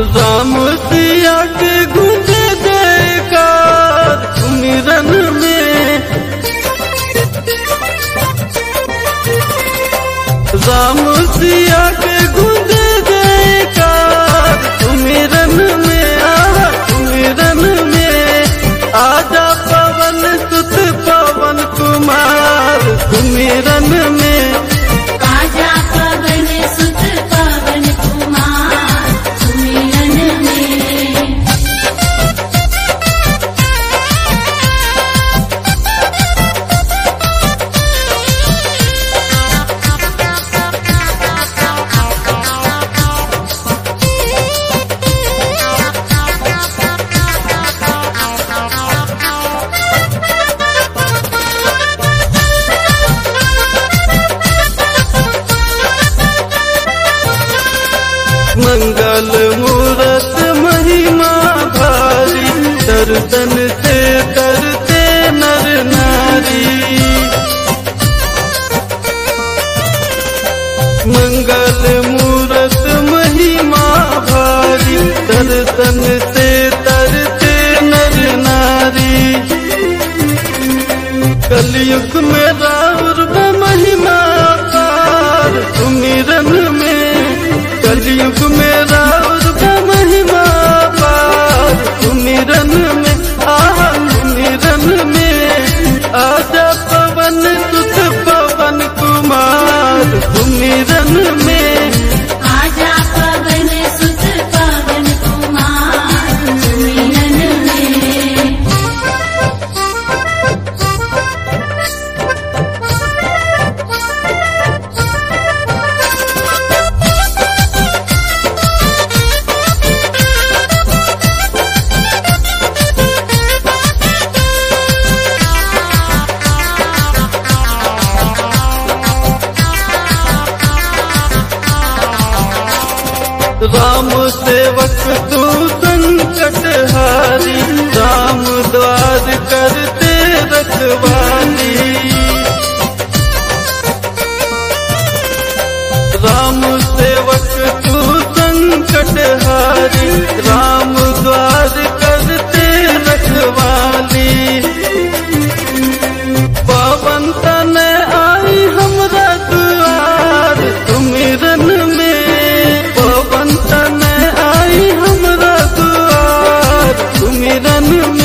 राम सिया के गुंजे जयकार सुमिरन में राम सिया के गुंजे जयकार सुमिरन में आ सुमिरन में आजा पवन सुत पवन कुमार सुमिरन में आजा पवन सुत पवन कुमार सुमिरन में मंगल मूरत महिमा भारी दर्शन से करते नर नारी मंगल मूरत महिमा भारी दर्शन से तरते नर नारी कलयुग में राउर महिमा पार सुमिरन में कलयुग में राउर महिमा पार सुमिरन में आह सुमिरन में आजा पवन सुत पवन कुमार सुमिरन में आजा पवन सुत पवन कुमार सुमिरन में राम सेवक तू संकट हारी राम द्वार करते रखवाली राम सेवक तू संकट हारी राम द्वार करते रखवाली पवन तन आई हमरा दुआर सुमिरन में पवन तन आई हमरा दुआर सुमिरन में